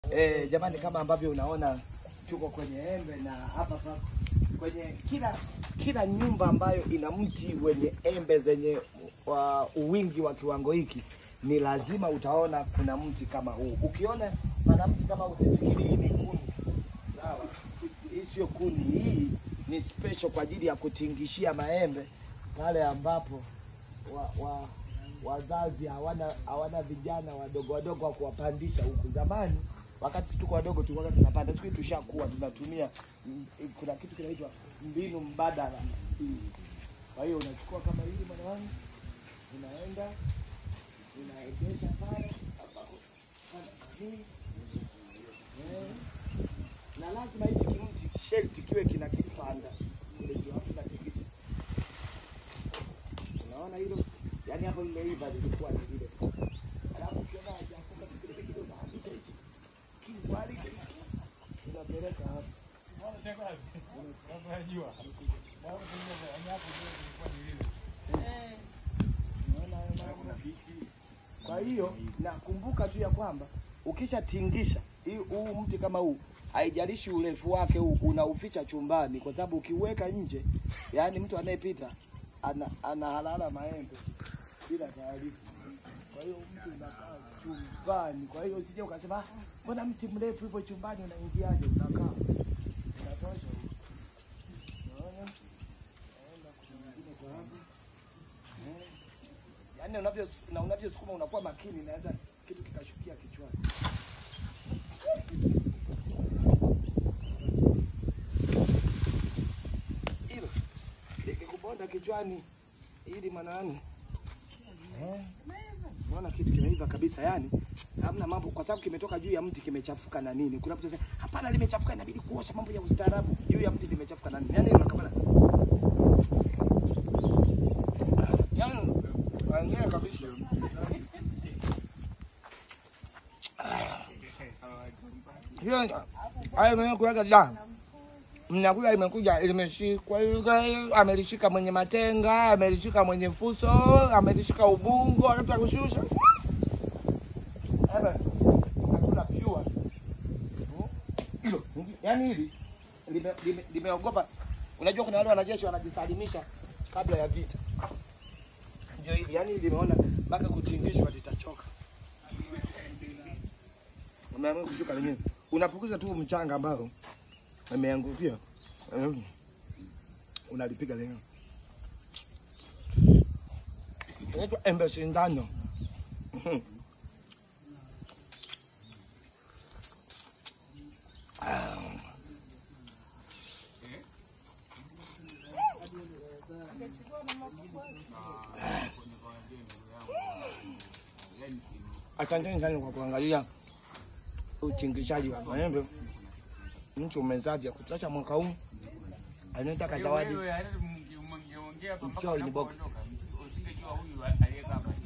Eh, jamani kama ambavyo unaona tuko kwenye embe na hapa pa, kwenye kila kila nyumba ambayo ina mti wenye embe zenye wa uwingi wa kiwango hiki ni lazima utaona kuna mti kama huu. Ukiona pana mti kama huu usifikiri hii ni kuni. Sawa? Hii sio kuni, hii ni special kwa ajili ya kutingishia maembe pale ambapo wa, wa, wazazi hawana hawana vijana wadogo wadogo wa kuwapandisha huku. Zamani wakati tuko wadogo tulikuwa tunapanda, siku hizi tushakuwa tunatumia mm, kuna kitu kinaitwa mbinu mbadala. Kwa hiyo unachukua kama hili mwana wangu, unaenda unaegesha pale ambapo pana nini eh, na lazima hichi kimti shelti kiwe kina kipanda kule juu, hapo natikisa Unaona hilo? Yaani hapo limeiva lilikuwa ni vile. Alafu ukiona hajafunga kile kidogo unaandika hichi. Kiwali unapeleka hapo. Unaona hayo mambo? Kwa hiyo nakumbuka tu ya kwamba ukishatingisha hii huu mti kama huu haijalishi urefu wake huu unauficha chumbani, kwa sababu ukiweka nje, yaani mtu anayepita ana, anahalala maembe bila taarifa. Kwa hiyo mtu unakaa chumbani. Kwa hiyo usije ukasema "Ah, mbona mti mrefu hivyo chumbani unaingiaje? Unakaa unatosha. Unaona, naenda kuna mwingine kwa hapa Eh. yaani unavyo na unavyosukuma unakuwa makini, naweza kitu kikashukia kichwani. Hilo likikubonda kichwani ili manani eh, unaona kitu kimeiva kabisa, yani hamna mambo, kwa sababu kimetoka juu ya mti kimechafuka na nini. Kuna mtu anasema hapana, limechafuka, inabidi kuosha, mambo ya ustaarabu. Juu ya mti limechafuka na nini? Yani unakabana yani wenyewe kabisa hiyo hayo mwenyewe kuweka jana mnakula imekuja limeshikwa yule amelishika mwenye matenga amelishika mwenye fuso amelishika ubungo akata kushusha Ebe, nakula pure. Hmm? hilo yani hili lime- lime- limeogopa unajua kuna wale wanajeshi wanajisalimisha kabla ya vita ndio hili yani limeona mpaka kutingishwa litachoka umeamua kushuka lenyewe unapukiza tu mchanga ambao ameangukia Mm. unalipiga lenyewe inaitwa embe sindano Mhm. Ah. Asanteni sana kwa kuangalia uchingishaji wa maembe. Mtu umezaji ya kutosha mwaka huu, anataka zawadi Wewe, hata mngeongea kwamba Mchawi ni box. unapoondoka, usingejua huyu aliyekama